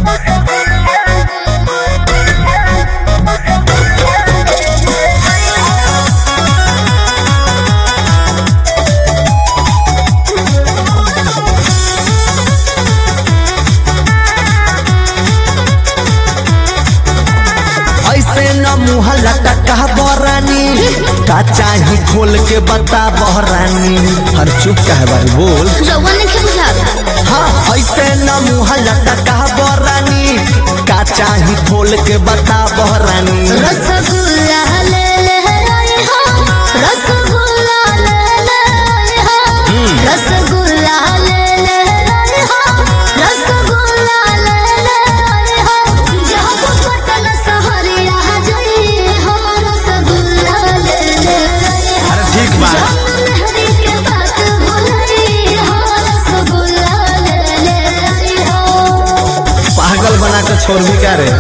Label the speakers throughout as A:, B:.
A: ऐसे न मुँह लटका बरानी का चाही खोल के बता बहरानी हर चुप कहे भाई बोल
B: रउआ नहीं बुझाता
A: हाँ ऐसे न मुँह लटका बरानी का चाही खोल के बता बहरानी
B: रसगुल्ला ले ले आई हो रसगुल्ला ले ले आई हो रसगुल्ला ले ले आई हो रसगुल्ला ले ले आई हो जहाँ को पटन सहरिया जई हो रसगुल्ला ले ले आई हो
A: अरे ठीक बा
B: मेहरी के बात भुलई हो रसगुल्ला ले ले आई हो
A: पागल बना के छोड़ भी क्या रे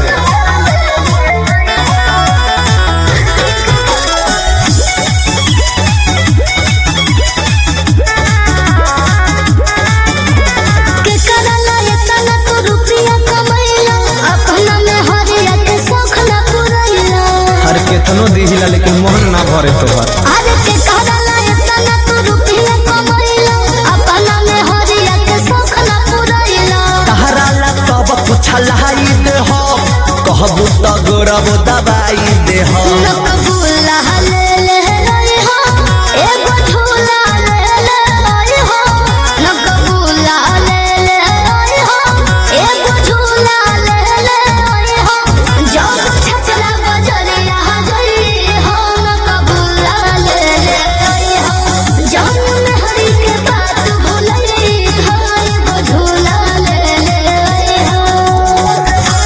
B: के करला इतना तू रुपया कमैला अपना में हरिया के शौख ना पुरैला
A: हर केतनो दिहिला लेकिन मोहन ना भरे तोहर
B: अरे के करला इतना तू रुपया कमैला अपना में हरिया के शौख ना पुरैला
A: तहरा ला सब कुछ लाई दे हो कहबू तो गोरब दबाई दे हो
B: नकबुल्ला ले ले आई हो एगो झूला ले ले आई हो नकबुल्ला ले ले आई हो एगो झूला ले ले आई हो जब छपरा बजरिया गई हो नकबुल्ला ले ले आई हो जान में हरी के बात भुलई हो एगो झूला ले ले आई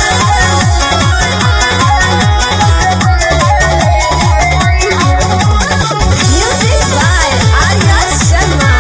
C: Music by Arya Sharma.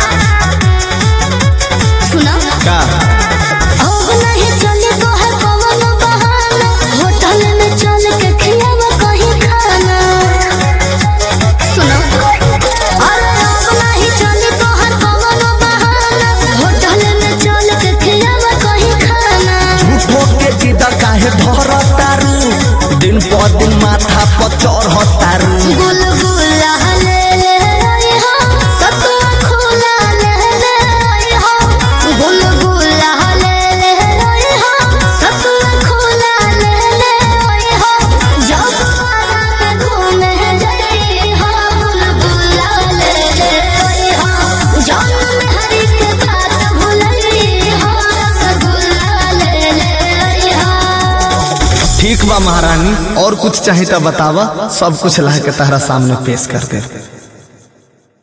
B: सुना
A: का
B: अब नहीं चले तो है कवन बहाना होटल में चल के खियाव कहीं खाना सुनो अरे अब नहीं चले तो है कवन बहाना होटल में चल के खियाव कहीं खाना
A: झूठो के जिद काहे धर तारू दिन पर दिन माथा पर चढ़ तारू
B: गुलगुला ले ले आई हो सतुआ खोला ले ले आई हो गुलगुला ले ले आई हो सतुआ खोला ले ले आई हो जब आरा में घूमे जाई हो गुलगुला ले ले आई हो जान में हरी के बात भुलई हो रसगुल्ला ले ले आई हो
A: ठीक बा महारानी और कुछ चाहे तो बतावा सब कुछ ला के तहरा सामने पेश कर दे